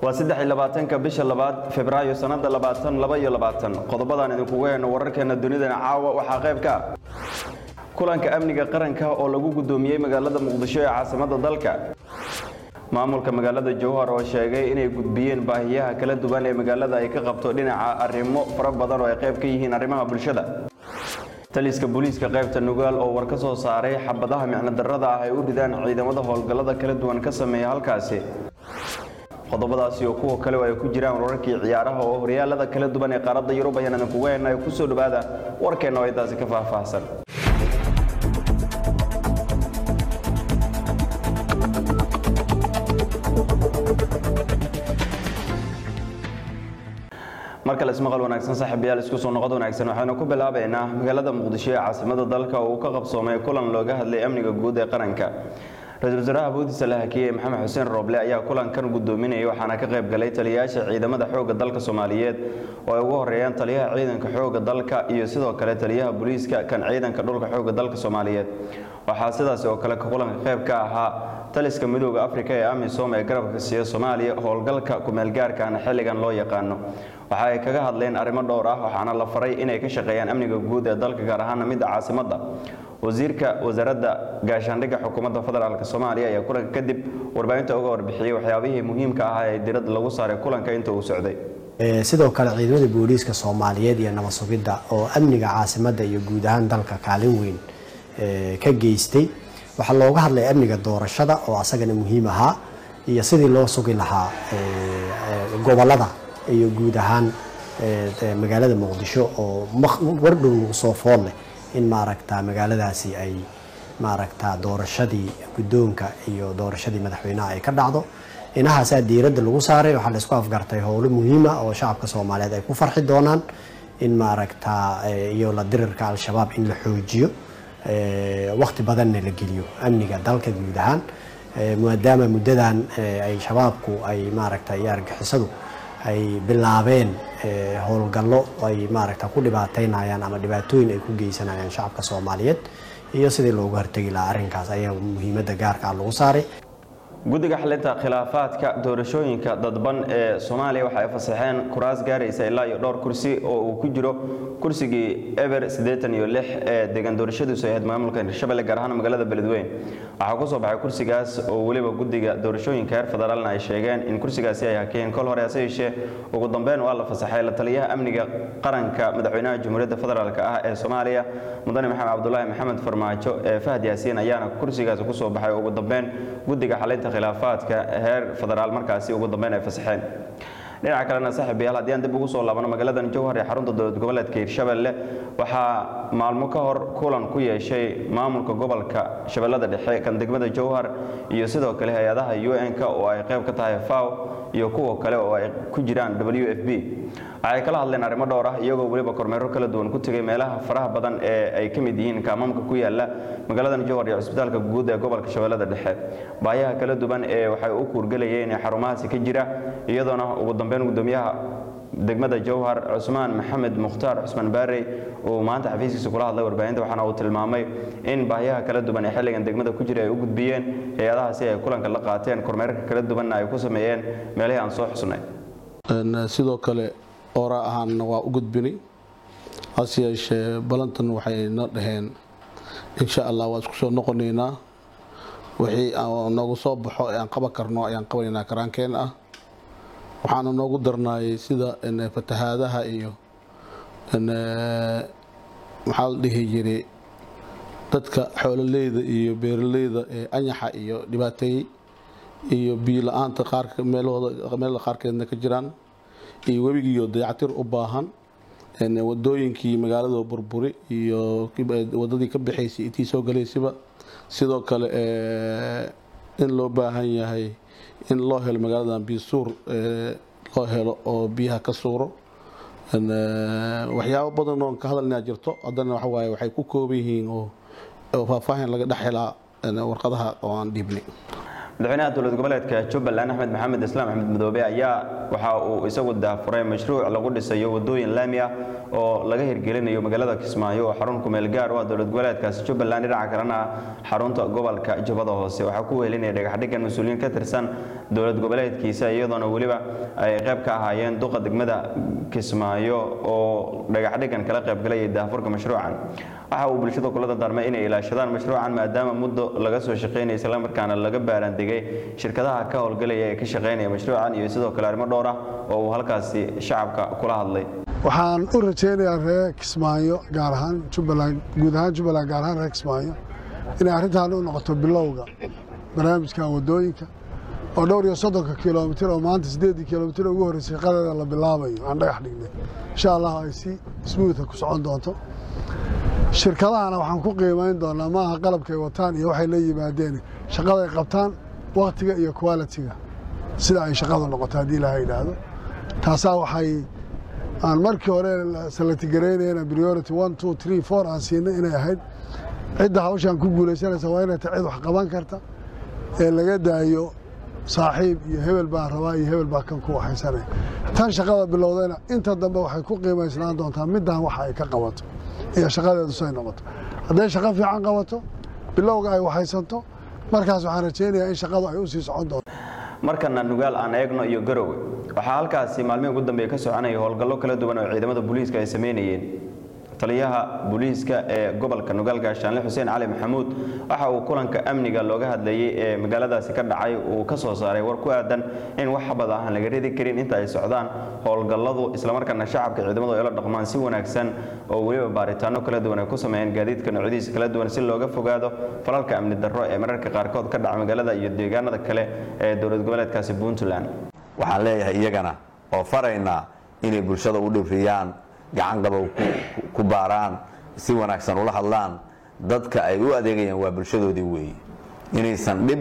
waa saddex iyo labaatanka bisha labaad februaayo sannada labaatan laba iyo labaatan qodobadaan idinkugu heyno wararkeena dunidana caawa waxaa qayb ka ah kulanka amniga qaranka oo lagu guddoomiyey magaalada muqdisho ee caasimadda dalka maamulka magaalada jowhar oo sheegay inay gudbiyeen baahiyaha kala duwan ee magaalada ay ka qabto dhinaca arrimo fara badan oo ay qayb ka yihiin arrimaha bulshada taliska booliiska qaybta nugaal oo war ka soo saaray xabadaha micnodarrada ah ay u ridaan ciidamada howlgallada kala duwan ka sameeya halkaasi qodobadaasi oo kuwa kale oo ay ku jiraan wararkii ciyaaraha oo horyaalada kala duwan ee qaaradda yurub ayaan idinkugu heyna ku soo dhowaada warkeenna oo intaasi ka faahfaahsan mar kale ismaqal wanaagsan saaxiibayaal isku soo noqod wanaagsan waxaynu ku bilaabaynaa magaalada muqdisho ee caasimada dalka oo uu ka qabsoomay kulan looga hadlay amniga guud ee qaranka ra-iisul wasaaraha boodiisa la hakiyey maxamed xuseen rooble ayaa kulankan gudoominayay waxaana ka qayb galay taliyayaasha ciidamada xoogga dalka soomaaliyeed oo ay ugu horeeyaan taliyaha ciidanka xoogga dalka iyo sidoo kale taliyaha booliiska kan ciidanka dhulka xoogga dalka soomaaliyeed waxaa sidaas oo kale kulanka qayb ka ahaa taliska midooda afrika ee amisom ee garabka siiya soomaaliya howlgalka kumeelgaarkaana xilligan loo yaqaano waxa ay kaga hadleen arrimo dhowr ah waxaana la faray inay ka shaqeeyaan amniga guud ee dalka gaar ahaana midda caasimadda wasiirka wasaaradda gaashaandhigga xukuumadda federaalk soomaaliya ayaa kulanka kadib warbaahinta uga warbixiyey waxyaabihii muhiimka ah ee diradda lagu saaray kulanka inta uu socday sidoo kale ciidamada booliiska soomaaliyeed iyo nabad sugidda oo amniga caasimadda iyo guud ahaan dalka kaalin weyn ka geystay waxaa looga hadlay amniga doorashada oo asagana muhiim ahaa iyo sidii loo sugi lahaa gobolada iyo guud ahaan magaalada muqdisho oo wardhow soo fool leh in maaragta magaaladaasi ay maaragta doorashadii guddoonka iyo doorashadii madaxweynaha ay ka dhacdo inahaasaa diiradda lagu saaray waxaa laisku afgartay howlo muhiima oo shacabka soomaaliyeed ay ku farxi doonaan in maaragta iyo la dirirka al-shabaab in la xoojiyo waqti badanna la geliyo amniga dalka guud ahaan maadaama muddadan ay shabaabku ay maaragta iyo argixisadu ay bilaabeen howlgallo ay maaragta ku dhibaateynayaan ama dhibaatooyin ay ku geysanayaan shacabka soomaaliyeed iyo sidii loogu hortegi lahaa arrinkaas ayaa muhiimadda gaarka ah lagu saaray guddiga xalinta khilaafaadka doorashooyinka dadban ee soomaaliya waxa ay fasaxeen kuraas gaaraysa ilaa iyo dhowr kursi oo uu ku jiro kursigii eber siddeetan iyo lix ee deegaan doorashadiisu ay ahayd maamulka hirshabelle gaar ahaan magaalada beledweyn waxaa ku soo baxay kursigaas oo weliba guddiga doorashooyinka heer federaalna ay sheegeen in kursigaasi ay hakeen kol hore hase yeeshee ugu dambeyn waa la fasaxay la taliyaha amniga qaranka madaxweynaha jamhuuriyadda federaalk ah ee soomaaliya mudane maxamed cabdulaahi maxamed farmaajo ee fahad yaasiin ayaana kursigaasi kusoo baxay ugu dambeyn guddiga xalinta khilaafaadka heer federaal markaasi ugu dambeyn ay fasaxeen dhinaca kalena saaxiibayaal haddii aan dib ugu soo laabano magaaladan jowhar ee xarunta dowlad goboleedka hirshabelle waxaa maalmo ka hor kulan ku yeeshay maamulka gobolka shabeellada dhexe kan degmada jowhar iyo sidoo kale hay-adaha u n-k oo ay qayb ka tahay faw iyo kuwa kale oo ay ku jiraan w f b waxay kala hadleen arrimo dhowr ah iyagoo weliba kormeero kala duwan ku tegay meelaha faraha badan ee ay ka mid yihiin kaamaamka ku yaala magaaladan jowhar iyo cusbitaalka guud ee gobolka shabeellada dhexe baayaha kala duwan ee waxay u kuurgelayeen ee xarumahaasi ka jira iyadoona ugu dambeyn gudoomiyaha degmada jowhar cusmaan maxamed mukhtaar cusmaan baarey uu maanta xafiiskiisa kula hadlay warbaahinta waxaana uu tilmaamay in baahiyaha kala duwan ee xilligan degmada ku jira ay u gudbiyeen hay-adahaasi ay kulanka la qaateen kormeerka kala duwanna ay ku sameeyeen meelihii aan soo xusnay sidoo kale oora ahaanna waa u gudbinay hase yeeshee balantan waxay na dhaheen insha allah waa isku soo noqonaynaa wixii noogu soo baxo ee aan qaban karno ayaan qabanaynaa karaankeen ah waxaana noogu darnaayay sida fatahaadaha iyo maxaa la dhihi jiray dadka xoololeyda iyo beeraleyda ee anyaxa iyo dhibaateeyey iyo biyo la-aanta qaarka meelahooda meelada qaarkeedna ka jiraan iyo webigiiyo dayactir u baahan wadooyinkii magaalada burburi iyo wadadii ka baxaysay intii soo galaysaba sidoo kale in loo baahan yahay in loo helo magaaladan biyo suur loo helo oo biyaha ka suuro waxyaabo badan oon ka hadalnaa jirto haddana waxawaaye waxay ku kooban yihiin oo faahfaahin laga dhex helaa warqadaha oo aan dhiibnay madaxweynaha dowlad goboleedka jubbaland axmed maxamed islaam axmed madoobe ayaa waxa uu isagu daafuray mashruuc lagu dhisayo wadooyin laami ah oo laga hirgelinayo magaalada kismaayo oo xarun kumeel gaar u ah dowlad goboleedkaasi jubbaland dhinaca kalena ah xarunta gobolka jubbada hoose waxaa ku wehelinaya dhagaxdhigan mas-uuliyiin ka tirsan dowlad goboleedkiisa iyadoona weliba ay qayb ka ahaayeen duqa degmada kismaayo oo dhagaxdhigan kala qaybgalayay daafurka mashruucan waxa uu bulshada kula dardaarmay inay ilaashadaan mashruucan maadaama muddo laga soo shaqeynaya islamarkaana laga baaraandegay shirkadaha ka howlgalaya ee ka shaqeynaya mashruucan iyo sidoo kale arrimo dhowr ah oo uu halkaasi shacabka kula hadlay waxaan u rajaynayaa reer kismaayo gaar ahaan jubbaland guud ahaan jubbaland gaar ahaan reer kismaayo inay arrintan u noqoto bilowga barnaamijkan wadooyinka oo dhowr iyo soddonka kilomitir oo maanta siddeeddii kilomitir ugu horreysay shaqadeeda la bilaabayo aan dhagax dhignay insha allah ay si smuutha ku socon doonto shirkadahana waxaan ku qiimayn doonaa maaha qalabkay wataan iyo waxay la yimaadeen shaqaday qabtaan waktiga iyo qualitiga sida ay shaqadu noqoto haddii ilaha yidhaahdo taasaa waxay aan markii hore salatigareynayna priority one two three four aan siinay inay ahayd cidda hawshaan ku guulaysanaysa waa inay tahay cid wax qaban karta ee laga daayo saaxiib iyo hebel baa rabaa iyo hebel baa kan ku waxaysanaya tan shaqada bilowdayna inta dambe waxay ku qiimaysnaan doontaa middan waxa ay ka qabato iyo shaqadeedu say noqoto hadday shaqo fiican qabato bilowga ay waxaysanto markaas waxaan rajaynayaa in shaqadu ay u sii socon doonto markana nugaal aan eegno iyo garowe waxaa halkaasi maalmihii ugu dambeeya ka soconaya howlgallo kala duwan oo ciidamada booliiska ay sameynayeen taliyaha booliiska ee gobolka nugaal gaashaanle xuseen cali maxamuud waxa uu kulanka amniga looga hadlayey ee magaaladaasi ka dhacay uu ka soo saaray war ku aadan in wax bada aan laga ridi karin inta ay socdaan howlgalladu islamarkaana shacabka ciidamadu ay la dhaqmaan si wanaagsan oo weliba baaritaano kala duwan ay ku sameeyeen gaadiidka noocyadiisa kala duwan si looga fogaado falalka amni darro ee mararka qaarkood ka dhaca magaalada iyo deegaanada kale ee dowlad goboleedkaasi puntland waxaan leeyahay iyagana oo faraynaa inay bulshada u dhibriyaan gacan qabow ku baaraan si wanaagsan ula hadlaan dadka ay u adeegayaan waa bulshadoodii weeye inaysan dhib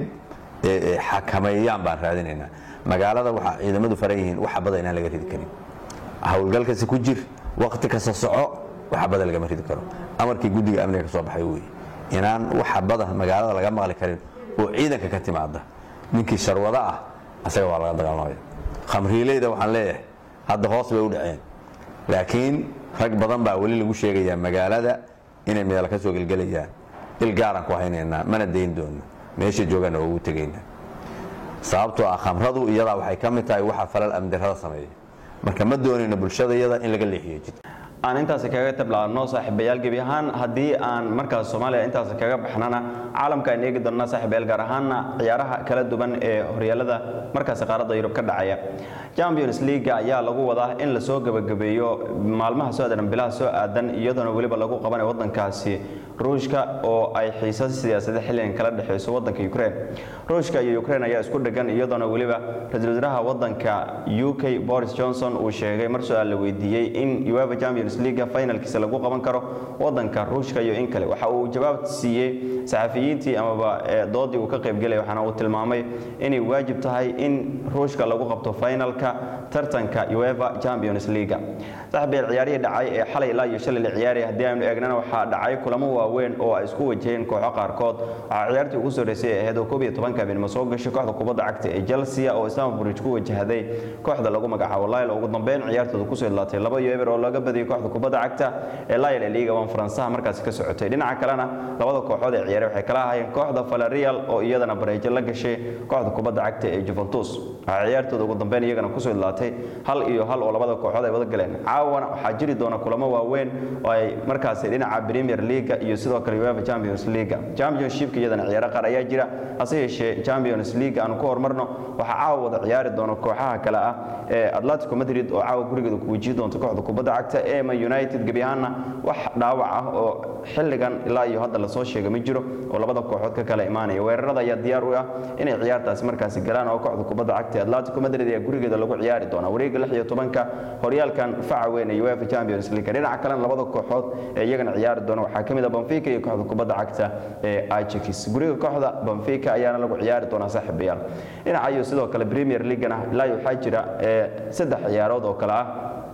xakameeyaan baan raadinaynaa magaalada waxaa ciidamadu faran yihiin wax bada inaan laga ridi karin howlgalkasi ku jir wakti kasta soco wax bada lagama ridi karo amarkii guddiga amniga ka soo baxay weeye inaan waxa bada magaalada laga maqli karin oo ciidanka ka timaada ninkii sharwado ah asaga waa laga dagaalamaya khamriileyda waxaan leeyahay hadda hoos bay u dhaceen laakiin rag badan baa weli lagu sheegayaa magaalada inay meel ka soo gelgelayaan il gaaraan ku haynaynaa mana dayn doono meesha joogaana oo ugu tegaynaa sababtoo ah khamradu iyadaa waxay ka mid tahay waxa falal amdirada sameeya marka ma doonayno bulshada iyada in laga leexiyo jid aan intaasi kaga tablaano saaxiibayaal gebi ahaan haddii aan markaas soomaaliya intaasi kaga baxnana caalamka aan eegi doonnaa saaxiibayaal gaar ahaana ciyaaraha kala duwan ee horyaalada markaasi qaaradda yurub ka dhacaya champions league ayaa lagu wadaa in lasoo gabagabeeyo maalmaha soo aadan bilaha soo aadan iyadoona weliba lagu qabanayo wadankaasi ruushka oo ay xiisad siyaasadeed xilligan kala dhexeyso wadanka ukraine ruushka iyo ukraine ayaa isku dhegan iyadoona weliba ra-iisul wasaaraha wadanka u k boris johnson uu sheegay mar su-aal la weydiiyey in uefa champions league finalkiisa lagu qaban karo wadanka ruushka iyo in kale waxa uu jawaab siiyey saxafiyiintii amaba doodii uu ka qaybgelaya waxaana uu tilmaamay inay waajib tahay in ruushka lagu qabto finalka tartanka uefa champions league saxbiil ciyaarihii dhacay ee xalay ilaa iyo shalay la ciyaaraya haddii aynu eegnana waxaa dhacay kulamo waaweyn oo ay isku wajaheen kooxo qaarkood waxaa ciyaartii ugu soreysay ahayd oo koob iyo tobanka habeenimo soo gashay kooxda kubadda cagta ee chelsea oo istanbul bridge ku wajahday kooxda lagu magacaabo lyle ugu dambeyn ciyaartooda kusoo idlaatay laba iyo eber oo laga badiyay kooxda kubadda cagta ee lyle ee liiga wan faransaha markaasi ka socotay dhinaca kalena labada kooxood ee ciyaare waxay kala ahaayeen kooxda valerial oo iyadana bareejo la gashay kooxda kubadda cagta ee juventus waxaa ciyaartooda ugu dambeyn iyagana kusoo idlaatay hal iyo hal oo labada kooxood ay wada galeen caawana waxaa jiri doona kulamo waaweyn oo ay markaasi dhinaca premier league iyo sidoo kale uefa champions league championshipka iyadana ciyaaro qaar ayaa jira hase yeeshee champions league aanu ku horumarno waxaa caawa wada ciyaari doona kooxaha kale ah ee atletico madrid oo caawa gurigeeda ku wajihi doonta kooxda kubadda cagta ee man united gebi ahaanna wax dhaawac ah oo xilligan ilaa iyo hadda lasoo sheega ma jiro oo labada kooxood ka kala imaanaya weerarada ayaa diyaar u ah inay ciyaartaasi markaasi galaan oo kooxda kubadda cagta ee atletico madrid ayaa gurigeeda lagu ciyaari doona wareega lix iyo tobanka horyaalkan faca weyn ee uefa champions league dhinaca kalena labada kooxood ee iyagana ciyaari doona waxaa ka mid ah benfica iyo kooxda kubadda cagta ee ajax guriga kooxda benfica ayaana lagu ciyaari doonaa saaxiibayaal dhinaca iyo sidoo kale premier leaguena ilaa iyo waxaa jira saddex ciyaarood oo kale ah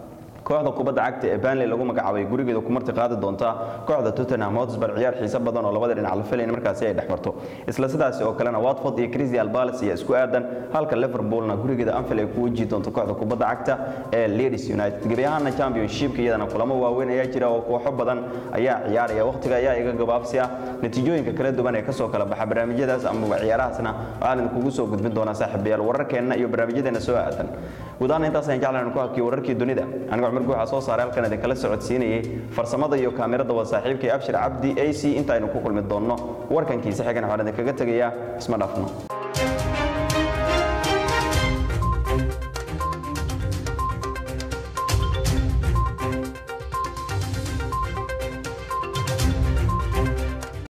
kooxda kubadda cagta ee Burnley lagu magacaabay gurigeeda ku marti qaadi doonta kooxda Tottenham Hotspur ciyaar xiiso badan oo labada dhinac la filayn markaasi ay dhexmarto isla sidaas oo kalena Watford iyo Crystal Palace ayaa isku aadan halka Liverpoolna gurigeeda Anfield ay ku wajihi doonto kooxda kubadda cagta ee Leeds United gebi ahaana Championship iyadana kulamo waaweyn ayaa jira oo kooxo badan ayaa ciyaaraya waqtiga ayaa iga gabaabsi ah natiijooyinka kala duwan ee kasoo kala baxa barnaamijyadaas ama ciyaarahaasna waxaan idinkugu soo gudbin doonaa saaxiibayaal wararkeenna iyo barnaamijyadeena soo aadan guud ahaan intaas ayaan jeclaan ku hakiyo wararkii dunida aniga cumar guuxa soo saaray halkan idinkala socodsiinayay farsamada iyo kaamirada waa saaxiibkay abshir cabdi ac inta aynu ku kulmi doonno warkankiisa xigana waxaan idinkaga tegayaa isma dhaafno